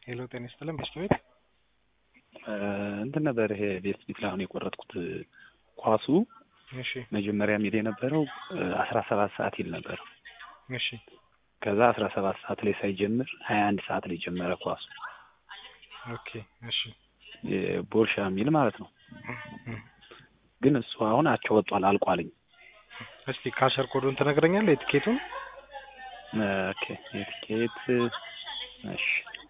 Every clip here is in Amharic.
ሄሎ ጤና ይስጥልን በሽታ ቤት እንትን ነበር ይሄ ቤት ፊት ላይ አሁን የቆረጥኩት ኳሱ እሺ መጀመሪያ ሚል የነበረው አስራ ሰባት ሰዓት ይል ነበር። እሺ ከዛ አስራ ሰባት ሰዓት ላይ ሳይጀምር ሀያ አንድ ሰዓት ላይ ጀመረ ኳሱ ኦኬ እሺ ቦርሻ የሚል ማለት ነው። ግን እሱ አሁን አቸው ወጧል አልቋልኝ። እስቲ ካሸር ኮዱን ትነግረኛለህ የትኬቱን? ኦኬ የትኬት እሺ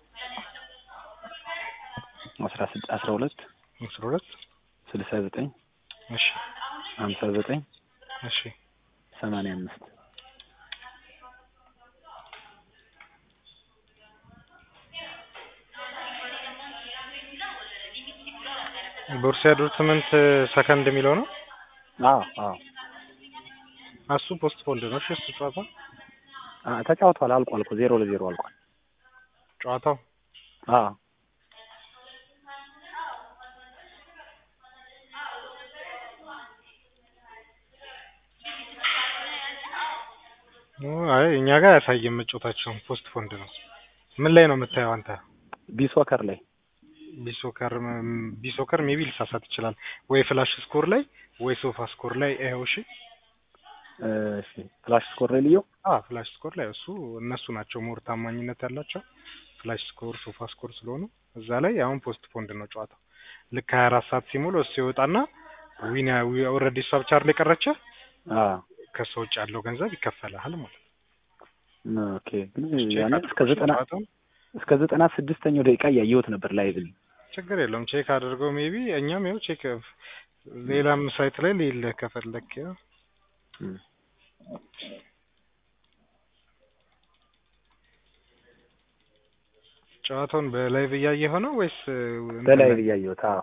አስራ ስድ- አስራ ሁለት አስራ ሁለት ስልሳ ዘጠኝ እሺ ሀምሳ ዘጠኝ እሺ ሰማንያ አምስት ቦሩሲያ ዶርትመንት ሰከንድ የሚለው ነው። አዎ አዎ እሱ ፖስት ፖልድ ነው። እሺ እሱ ጨዋታ አ- ተጫውቷል አልቋል እኮ ዜሮ ለዜሮ አልቋል። ጨዋታው አዎ ኦ፣ አይ እኛ ጋር አያሳይም መጫወታቸውን ፖስት ፖንድ ነው። ምን ላይ ነው የምታየው አንተ? ቢሶከር ላይ ቢሶከር ቢሶከር ሜቢ ሊሳሳት ይችላል ወይ ፍላሽ ስኮር ላይ ወይ ሶፋ ስኮር ላይ ይኸው። እሺ እሺ ፍላሽ ስኮር ላይ ልየው አ ፍላሽ ስኮር ላይ እሱ እነሱ ናቸው ሞር ታማኝነት ያላቸው ፍላሽ ስኮር ሶፋ ስኮር ስለሆኑ እዛ ላይ አሁን ፖስት ፖንድ ነው ጨዋታው። ልክ 24 ሰዓት ሲሞላው እሱ ይወጣና ዊና ኦልሬዲ እሷ ብቻ አይደል የቀረች አዎ ከሷ ውጭ ያለው ገንዘብ ይከፈላል ማለት ነው። ኦኬ ግን ያኔ እስከ ዘጠና ጨዋታውን እስከ ዘጠና ስድስተኛው ደቂቃ እያየሁት ነበር ላይቭ ላይ ችግር የለውም ቼክ አድርገው ሜቢ እኛም ይኸው ቼክ ሌላም ሳይት ላይ ሌለ ከፈለክ ያው እም። ጨዋታውን በላይቭ እያየኸው ነው ወይስ እንትን በላይቭ ላይ? እያየሁት አዎ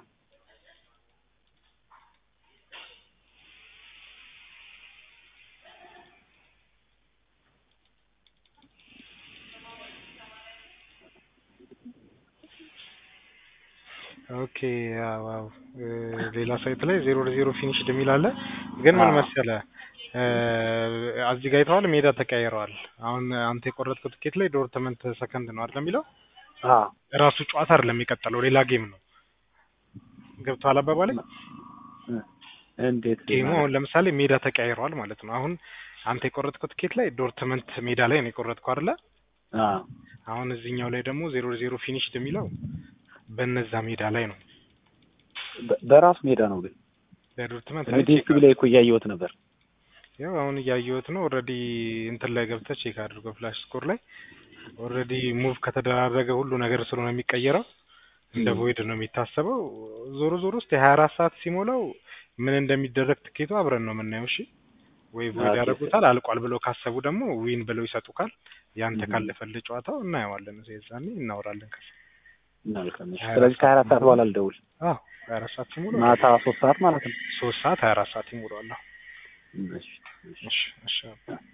ኦኬ ያው ያው እ ሌላ ሳይት ላይ ዜሮ ለዜሮ ፊኒሽድ የሚል አለ። ግን ምን አዎ። መሰለህ እ እዚህ ጋር አይተኸዋል፣ ሜዳ ተቀያይረዋል። አሁን አንተ የቆረጥከው ትኬት ላይ ዶርትመንት ሰከንድ ነው አይደል የሚለው አዎ ራሱ ጨዋታ አይደለም የሚቀጥለው ሌላ ጌም ነው። ገብቶሃል አባባሌ? እንዴት ጌሙ ማለት? አሁን ለምሳሌ ሜዳ ተቀያይረዋል ማለት ነው። አሁን አንተ የቆረጥከው ትኬት ላይ ዶርትመንት ሜዳ ላይ ነው የቆረጥከው አይደለ? አዎ አሁን እዚህኛው ላይ ደግሞ ዜሮ ዜሮ ፊኒሽድ የሚለው በነዛ ሜዳ ላይ ነው። በ- በራሱ ሜዳ ነው ግን በዶርትመንት እኔ ዲኤስቲቪ ላይ እኮ እያየሁት ነበር። ያው አሁን እያየሁት ነው። ኦልሬዲ እንትን ላይ ገብተህ ቼክ አድርገው ፍላሽ ስኮር ላይ ኦልሬዲ ሙቭ ከተደራረገ ሁሉ ነገር ስለሆነ የሚቀየረው እንደ ም። ቮይድ ነው የሚታሰበው። ዞሮ ዞሮ ውስጥ የሀያ አራት ሰዓት ሲሞላው ምን እንደሚደረግ ትኬቱ አብረን ነው የምናየው። እሺ ወይ ቮይድ ኦኬ። ያደርጉታል፣ አልቋል ብለው ካሰቡ ደግሞ ዊን ብለው ይሰጡካል። ያንተ ም። ካለፈልህ ጨዋታው እናየዋለን። የዛኔ እናወራለን። ከዛ መልካም እሺ። ሀያ ስለዚህ አራት ከሀያ አራት ሰዓት በኋላ ልደውል። አዎ ሀያ አራት ሰዓት ሲሞላው ማታ ሶስት ሰዓት ማለት ነው። ሶስት ሰዓት ሀያ አራት ሰዓት ይሞላዋል። አዎ። እሺ እሺ። እሺ እሺ